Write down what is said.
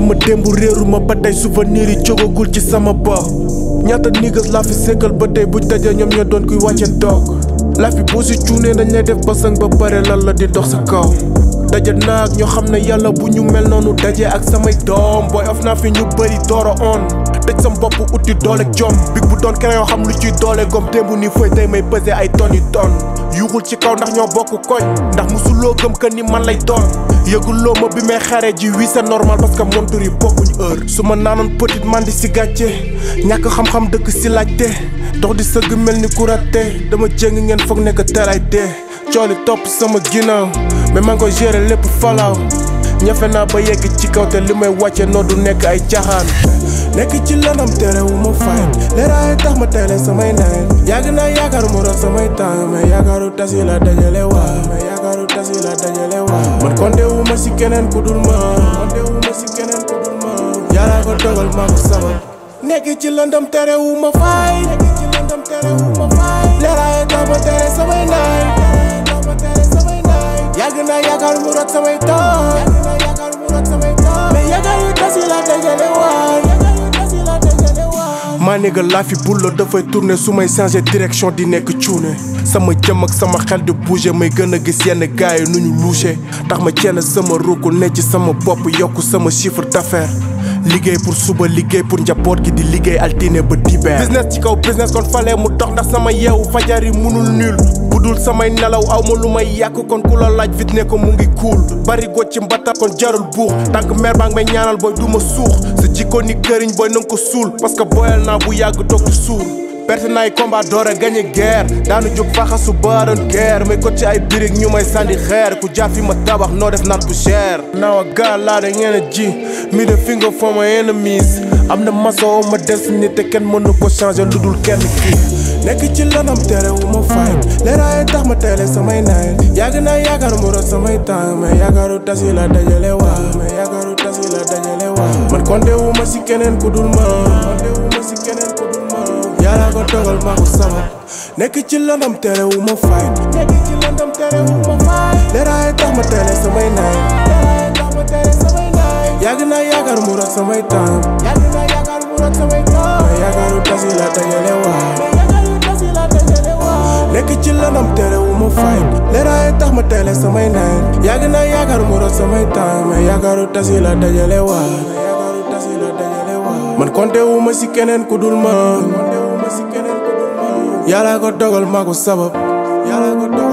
sama démb réeru ma ba tey souvenir yi jógagul ci sama bopp ñaata niggas laa fi sékkal ba tey buñ dajee ñoom ñoo doon kuy wàcce toog laa fi boo si cuunee dañ lay def basang ba pare lan la di dox sa kaw daje naa ak ñoo xam ne yàlla bu ñu mel noonu daje ak samay doom booy of naa fi ñu bëri dooro on tëj sam bopp uti doole jom big bu doon keneen yoo xam lu ciy doole gom démb ni fooy tey may pesé ay tonnes yu tonnes yuuxul ci kaw ndax ñoo bokk koñ ndax musuloo gëm que ni man lay doon yëguloo ma bi may xare ji wii c'est normal parce que montur yi bokkuñ heure su ma naanoon petite man di si gàcce ñàkk xam-xam dëkk si laajte dox di sëgg mel ni ku ratte dama jéng ngeen foog nekk teelay dee cooli topp sama ginnaaw mais maa ngi koy gérer lépp falaaw ñafe naa ba yegg ci kaw te li may wàcce noo du nekk ay caaxaan nekk ci lanam tere wu ma fay leeraay tax ma teele samay naay yàgg naa yaakaar mu doon samay temps mais yaakaaru tas yi la dajale waa mais yaakaaru tas yi la dajale waa man konte wu ma si keneen ku dul ma konte wu ma si keneen ku dul ma yàlla ko dogal maa ko sabab nekk ci landam tere wu ma fay nekk ci landam tere wu ma fay leeraay tax ma tere samay naay tax ma tere samay naay yàgg naa yaakaar mu doon samay temps yàgg naa yaakaar mu doon samay temps mais yaakaaru tas yi la dajale waa maa nigga laa fi bullo dafay tourner su may changer direction di nekk cuune sama jëm ak sama xel di bouger may gën a gis yenn gars yi nu ñu louché tax ma cenn sama ruuku ne ci sama bopp yokk sama chiffre d'affaires liggéey pour suba liggéey pour njaboot gi di liggéey altine ba dibeer business ci kaw business kon falee mu dox ndax sama yeewu fajar yi munul nul bu dul samay nelaw aw ma lu may yàq kon ku la laaj fit ne ko mu ngi kuul bari go ci mbatta kon jarul buux tànk mer baa ngi may ñaanal booy du ma suux sa jikko ni këriñ booy nanga ko suul parce que booyal naa bu yàgg toog di suul perte naay combat door a gagné guerre daanu jóg faxasu baaroon guerre may ko ci ay birig ñu may sànni xeer ku jaafi ma tabax noo def naat bu cher now I got a lot of energy me the finger for my enemies am na maso ma destiny te kenn mënu ko changer lu dul kenn kii nekk ci lanam tere wu ma fay leeraay tax ma teele samay naay yàgg naa yaakaar mu doon samay temps mais yaakaaru tas yi la dajale waa mais yaakaaru tas yi la dajale waa man konte wu ma si keneen ku dul ma konte wu ma si keneen ku dul ma yàlla ko dogal maa ko sabab nekk ci lanam tere wu ma fay nekk ci lanam tere wu ma fay leeraay tax ma teele samay naay leeraay tax ma teele samay naay yàgg naa yaakaar mu doon samay temps yàgg naa yaakaar mu doon samay temps mais yaakaaru tas yi la dajale waa nekk ci lanam tere wu ma fay leeraay tax ma teele samay naay yàgg naa yaakaar mu doon samay temps mais yaakaaru tas yi la dajale waa yaakaaru tas yi la dajale waa man konte wu ma si keneen ku dul ma konte wu ma si keneen ku dul ma yàlla ko dogal maa ko sabab yàlla ko dogal